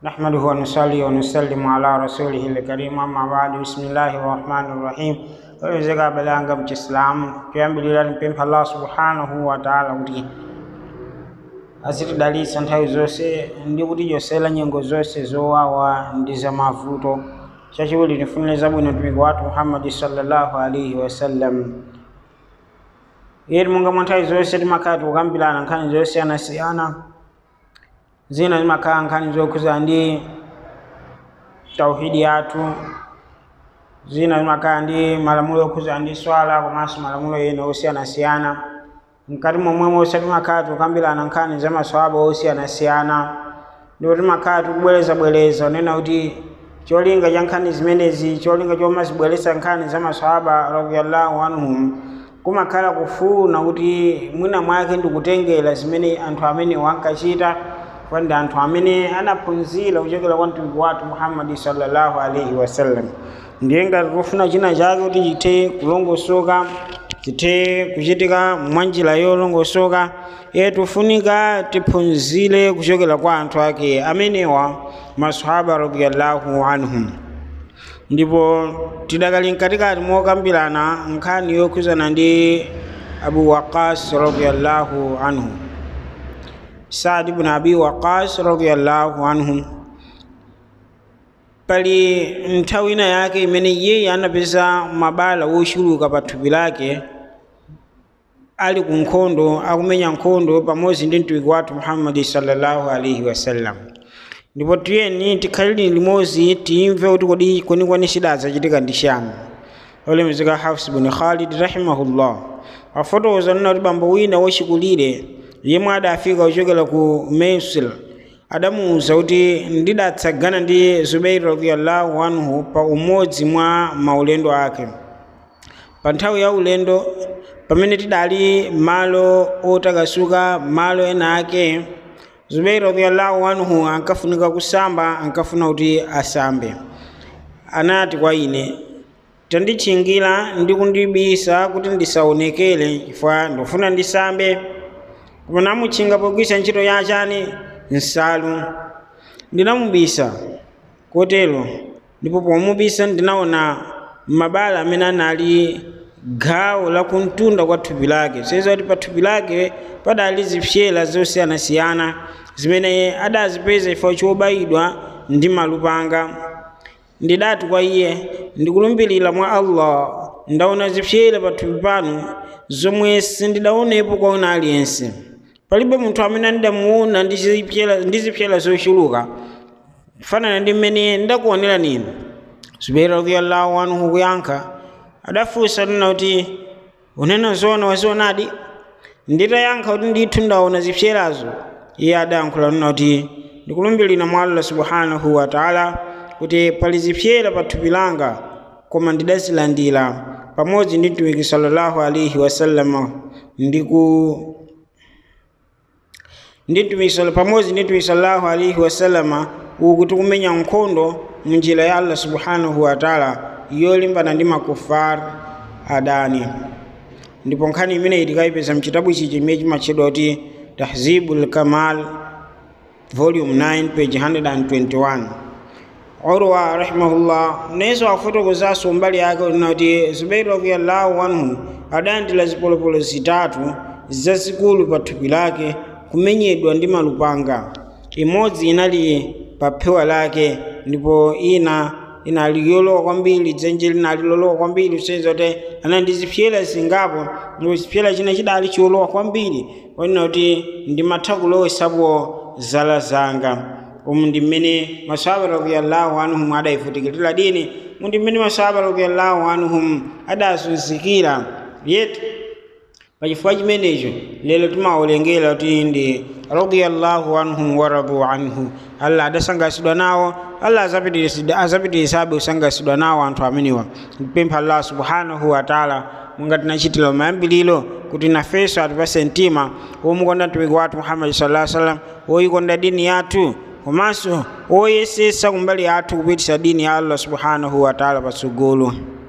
نحمده ونصلي ونسلم على رسوله الكريم أما بعد بسم الله الرحمن الرحيم oyezeka belanga mchisilamu kuyambilira mpempha allah subhanahu wa taala kuti azitidalitsa nthawi zonse ndi kutichosera nyengo zonse zowawa ndi zamavuto chachiwiri tifunire zabwino mtumiki wathu muhammadi sallallahu alaihi wasallam yeti monga mwa nthawi zonse timakhala tikukambirana nkhani zosiyanasiyana zina zimakhala nkhani zokhuza ndi tauhidi yathu zina zimakhala ndi malamulo okhuza ndi swala komanso malamulo ena osiyanasiyana mkati momwemonso timakhala tikukambirana nkhani za maswahaba osiyanasiyana ndipo timakhala tikubwerezabwereza kunena kuti cholinga cha nkhani zimenezi cholinga chomazibweretsa nkhani za maswahaba radiyallahu anhum kumakhala kufuna kuti mwina mwake ndikutengera zimene anthu amene wankachita kwa ndi anthu amene anaphunzira kuchokera kwa mtumiki wathu muhammadi sallallahu alaihi wasallam ndiye ngati tikufuna china chake kuti chithe kulongosoka chithe kuchitika mwanjira yolongosoka iye tifunika tiphunzire kuchokera kwa anthu ake amenewa masahaba radiyallahu anhum ndipo tidakali mkatikati mokambirana nkhani yokhuzana ndi abu waqas radiyallahu anhu saad ibn abi waqas radiyallahu anhu pali nthawi ina yake imene iyeyi anapeza mabala wochuluka pa thupi lake ali ku nkhondo akumenya nkhondo pamodzi ndi mtumiki wathu muhammadi sallallahu alaihi wasallam ndipo tiyeni tikhalire limodzi timve kuti kodi kwenikweni chidazachitika ndi chani olemekezeka hafs bun khalid rahimahullah afotokoza nena kuti bambo wina wachikulire yemwe adafika kuchokera ku mesir adamuwuza kuti ndidatsagana ndi zubairi radiyallahu anhu pa umodzi mwa maulendo ake pa nthawi ya ulendo pamene tidali malo otakasuka malo ena ake zubairi radiyallahu anhu ankafunika kusamba ankafuna kuti asambe anati kwa ine tanditchingira ndi kundibisa kuti ndisaonekere chifukwa ndofuna ndisambe koma namutchinga pogwisa ntchito yachani nsalu ndinamubisa kotero ndipo pomubisa ndinaona mabala amene anali gawo la kumtunda kwa thupi lake seza kuti pa thupi lake padali zipyera zosiyanasiyana zimene adazipeza ifo chobayidwa ndi malupanga ndidati kwa iye ndikulumbirira mwa allah ndaona zipyera pa thupi panu zomwe sindidaonepo kwa una aliyense palibe munthu amene ndidamuona ndi zipyera zochuluka kufanana ndi mmene ndakuonera ninu zubairi radiyallahu anhu kuyankha adafunsa nena kuti unena zoona wazionadi nditayankha kuti ndithu ndaona zipyerazo iye adayankhula nena kuti ndikulumbirira mwa allah subhanahu wa taala kuti pali zipyera pa thupi langa koma ndidazilandira pamodzi ndi mtumiki sallallahu alaihi wasallama ndiku ndi mtumiki pamodzi ndi mtumiki sallallahu alaihi wasallama uku tikumenya nkhondo munjira ya allah subhanahu wa taala yolimbana ndi makufar adani ndipo nkhani imeneyi tikayipeza mchitabu ichi chimene chimatchedwa kuti tahzibul kamal volume 9 page 121 urwa rahimahullah nayenso afotokozanso mbali yake unena kuti zubairi radiyallahu anhu adayandira zipolopolo zitatu zazikulu pa thupi lake kumenyedwa ndi malupanga imodzi inali pa phewa lake ndipo ina inali yolowa kwambiri dzenje linali lolowa kwambiri kuseza kuti anali ndi zipyera zingapo ndipo chipyera china chidali cholowa kwambiri onena kuti ndimatha kulowesapo zala zanga umu ndi mmene masahaba radiyallahu anhum adayivutikirira dini mu ndi mmene masahaba radiyallahu anhum adazunzikira yetu pachifukwa chimenecho lero timaolengera kuti ndi radiyallahu anhum waradu anhu allah adasangasidwa nawo allah azapitirizabe kusangasidwa nawo anthu amenewa mpempha allah subhanahu wa taala monga tinachitira mayambiliro kuti nafenso atipase mtima womukonda mtumiki wathu muhammadi sallallahu alaihi wasallam woyikonda dini yathu komanso woyesesa kumbali yathu kupitisa dini ya allah subhanahu wa taala patsogolo